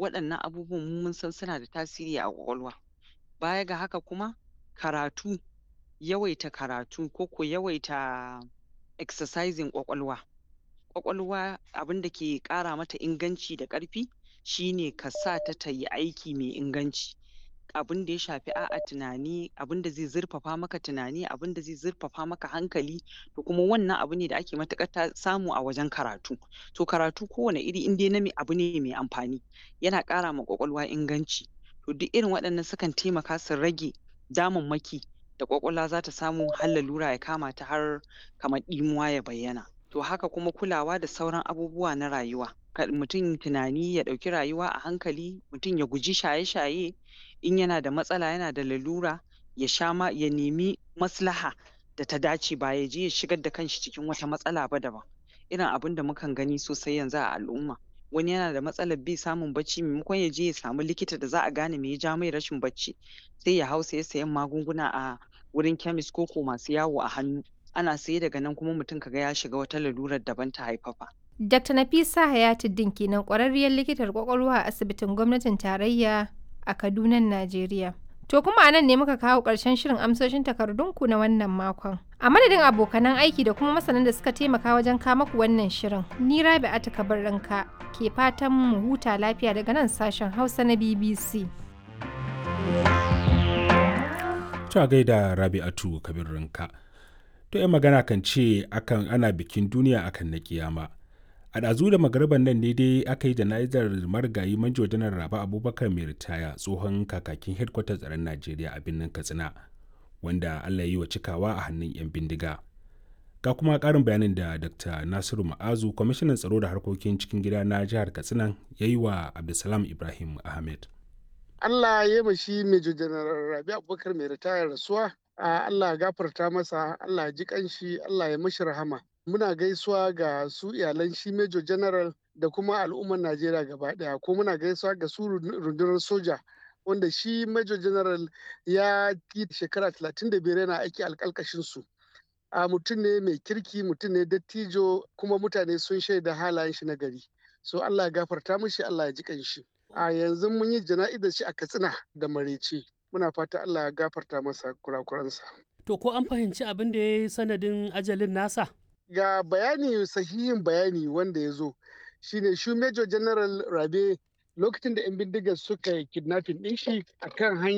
waɗannan abubuwan mu mun san suna da tasiri a ƙwaƙwalwa baya ga haka kuma karatu yawaita karatu ko ko yawaita exercising ƙwaƙwalwa ƙwaƙwalwa abinda ke ƙara mata inganci da ƙarfi shine ka sa ta tayi aiki mai inganci abinda ya shafi a'a tunani abinda zai zurfafa maka tunani abinda zai zurfafa maka hankali to kuma wannan abu ne da ake matuƙar samu a wajen karatu to karatu kowane iri in dai na abu ne mai amfani yana ƙara ma ƙwaƙwalwa inganci to duk irin waɗannan sukan taimaka su rage damammaki da ƙwaƙwalwa zata samu har lalura ya kama ta har kamar ɗimuwa ya bayyana to haka kuma kulawa da sauran abubuwa na rayuwa kar mutum tunani ya ɗauki rayuwa a hankali mutum ya guji shaye-shaye in yana da matsala yana da lalura ya sha ma ya nemi maslaha da ta dace ba ya je ya shigar da kanshi cikin wata matsala ba daban irin abinda mukan gani sosai yanzu a al'umma wani yana da matsalar bai samun bacci maimakon ya je ya samu likita da za a gane me ya ja mai rashin bacci sai ya hau saye sayen magunguna a wurin chemist ko ko masu yawo a hannu ana saye daga nan kuma mutum kaga ya shiga wata lalurar daban ta haifafa Dr. Nafisa Hayatuddin kenan ƙwararriyar likitar ƙwaƙwalwa a asibitin gwamnatin tarayya a Kaduna, Najeriya. To kuma a nan ne muka kawo ƙarshen shirin amsoshin takardunku na wannan makon. A madadin abokanan aiki da kuma masanan da suka taimaka wajen kama ku wannan shirin, ni Rabi Atika Barranka ke fatan mu huta lafiya daga nan sashen Hausa na BBC. Ta gaida Rabi'atu Kabir Ranka. To 'yan magana kan ce akan ana bikin duniya akan na kiyama. a ɗazu da magarban nan ne dai aka yi jana'izar marigayi manjo janar raba abubakar mai ritaya tsohon kakakin hedkwatar tsaron najeriya a birnin katsina wanda allah yi wa cikawa a hannun 'yan bindiga ga kuma ƙarin bayanin da dr nasiru ma'azu kwamishinan tsaro da harkokin cikin gida na jihar katsina ya yi wa abdulsalam ibrahim ahmed allah ya yi shi major janar rabi abubakar mai ritaya rasuwa allah ya gafarta masa allah ya ji kanshi allah ya mashi rahama muna gaisuwa ga su iyalan shi Major General da kuma al'ummar Najeriya gaba daya ko muna gaisuwa ga su rundunar soja wanda shi Major General ya yi shekara 35 yana aiki alkalkashin su. A mutum ne mai kirki mutum ne dattijo kuma mutane sun shaida halayen shi na gari. So Allah ya gafarta mishi Allah ya ji kanshi. A yanzu mun yi jana'izar shi a Katsina da Marece. Muna fata Allah ya gafarta masa kurakuransa. To ko an fahimci abin da ya yi sanadin ajalin nasa? ga bayani sahihin bayani wanda ya zo shine shi major general rabe lokacin da 'yan bindigar suka yi kidnapping ɗin shi akan hanya